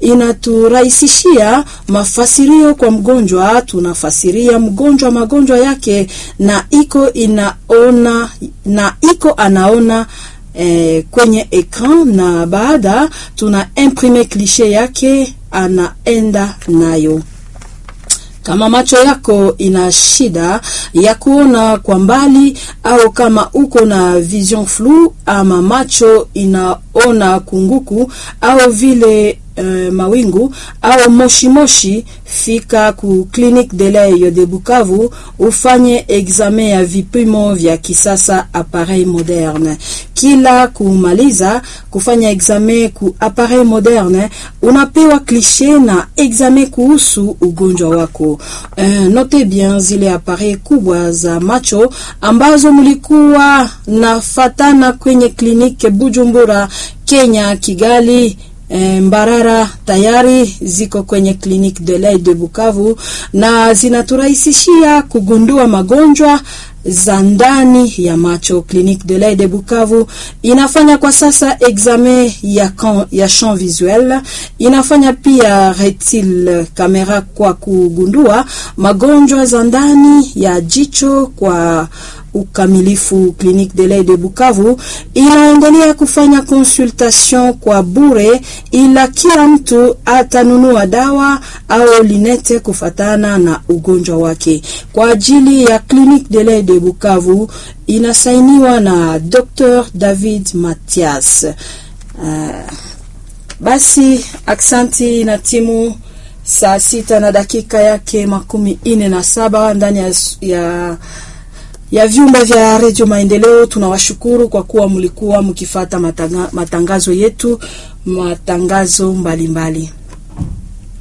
inaturahisishia mafasirio kwa mgonjwa. Tunafasiria mgonjwa magonjwa yake na iko inaona na iko anaona eh, kwenye ekran, na baada tuna imprime klishe yake anaenda nayo. Kama macho yako ina shida ya kuona kwa mbali au kama uko na vision flu ama macho inaona kunguku au vile uh, mawingu au moshi moshi, fika ku Clinique de l'Oeil de Bukavu ufanye examen ya vipimo vya kisasa appareil moderne. Kila kumaliza kufanya examen ku appareil moderne, unapewa klishe na examen kuhusu ugonjwa wako. Uh, note bien zile appareil kubwa za macho ambazo mlikuwa nafatana kwenye klinike Bujumbura, Kenya, Kigali Mbarara tayari ziko kwenye Clinique de l'Oeil de Bukavu na zinaturahisishia kugundua magonjwa za ndani ya macho. Clinique de l'Oeil de Bukavu inafanya kwa sasa examen ya, kan, ya champ visuel, inafanya pia retil kamera kwa kugundua magonjwa za ndani ya jicho kwa ukamilifu. Clinique de l'Oeil de Bukavu inaendelea kufanya consultation kwa bure, ila kila mtu atanunua dawa au linete kufatana na ugonjwa wake. Kwa ajili ya Clinique de l'Oeil de Bukavu inasainiwa na Dr. David Mathias. Uh, basi aksanti na timu saa sita na dakika yake makumi ine na saba ndani ya, ya ya vyumba vya redio Maendeleo. Tunawashukuru kwa kuwa mlikuwa mkifata matanga, matangazo yetu, matangazo mbalimbali mbali.